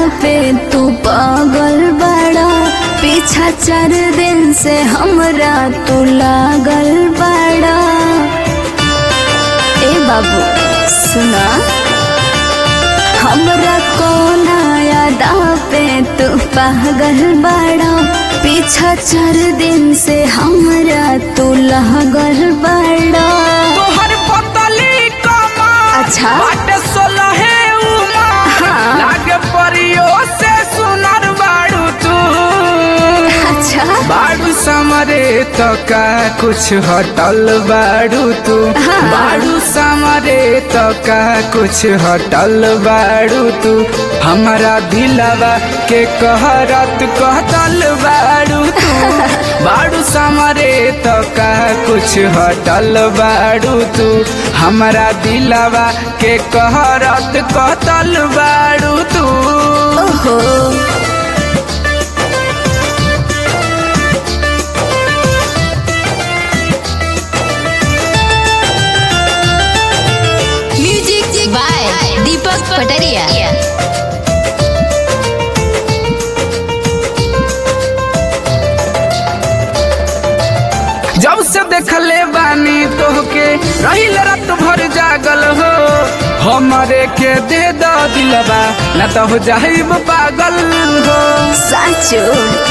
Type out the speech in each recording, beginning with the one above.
पे तू पागल बड़ा पीछा चार दिन से हमरा तू लागल बड़ा ए बाबू सुना हमरा कोना यादा पे तू पागल बड़ा पीछा चार दिन से हमरा तू लागल बड़ा तोहर पतली कमर अच्छा। बाटे सोलहे उमर हाँ। लागे परियो से सुनर बाड़ू तू अच्छा बाड़ू समरे तो का कुछ हटल बाड़ू तू हाँ। बाड़ू समरे तो का कुछ हटल बाड़ू तू हमारा दिलवा के कहरत कहतल बाड़ू तू बाड़ू समरे तो का कुछ हटल बाड़ू तू हमारा दिलवा के कहरत कहतल बाड़ू तू ओहो म्यूजिक बाय दीपक पटरिया जब से देखले बानी तोहके रहिल रात भर जागल हो हमरे के दे द दिलबा न तो हो जाइब पागल हो साचो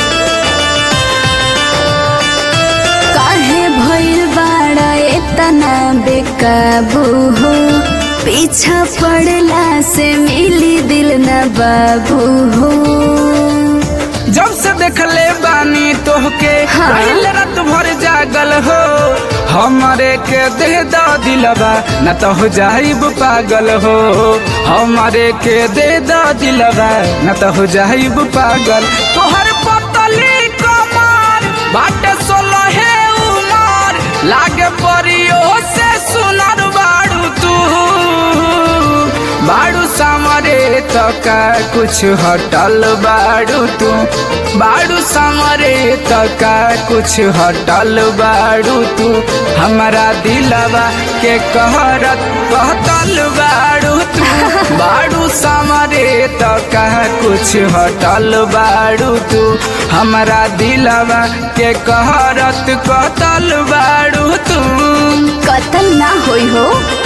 काहे भइल बाड़ा एतना बेकाबू हो पीछा पड़ला से मिली दिल न बाबू हो जब से देखले बानी तोहके हाँ। रहिल रात भर जागल हो हमरे के दे द दिलबा न तो हो जाइब पागल हो हमरे के दे द दिलबा न तो हो जाइब पागल तोहर पतली कमर बाटे सोलहे उमर लागे परियो से सुनर बाड़ू तू बाड़ू समरे तो का कुछ हटल बाड़ू तू बाड़ू समरे तो का कुछ हटल बाड़ू तू हमारा दिलवा के कहरत कहतल बाड़ू तू बाड़ू समरे तो का कुछ हटल बाड़ू तू हमारा दिलवा के कहरत कहतल बाड़ू तू कतल ना होई हो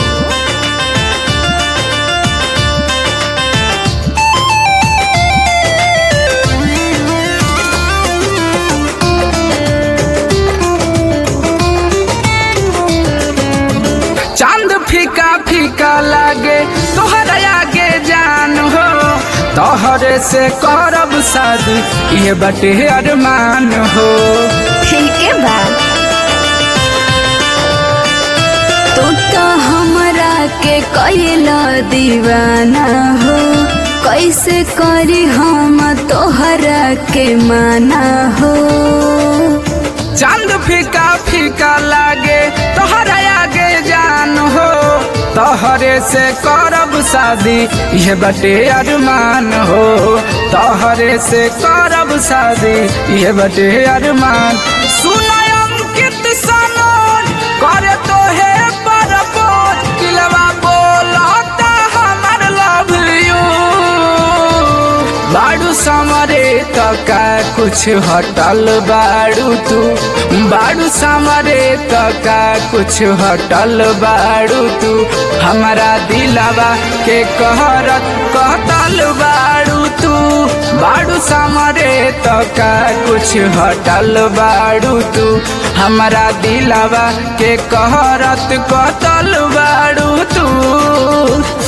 चांद फीका फीका लागे तोहर आगे जान हो तोहरे से करब शादी ये बटे अरमान हो ठीक है बा तू तो हमरा के कैला दीवाना हो कैसे करी हम तोहरा के माना हो चांद फीका फीका लागे तोहर आगे जान हो तोहरे से करब शादी ये बटे अरमान हो तोहरे से करब शादी ये बटे अरमान सुनाय अंकित सनोन करे तो है परपोज दिलवा बोलता हमर लव यू बाड़ू समरे तो का कुछ हटल बाड़ू तू बाड़ू समरे तो का कुछ हटल बाड़ू तू हमारा दिलवा के कहरत कहतल बाड़ू तू बाड़ू समरे तो का कुछ हटल बाड़ू तू हमारा दिलवा के कहरत कहतल बाड़ू तू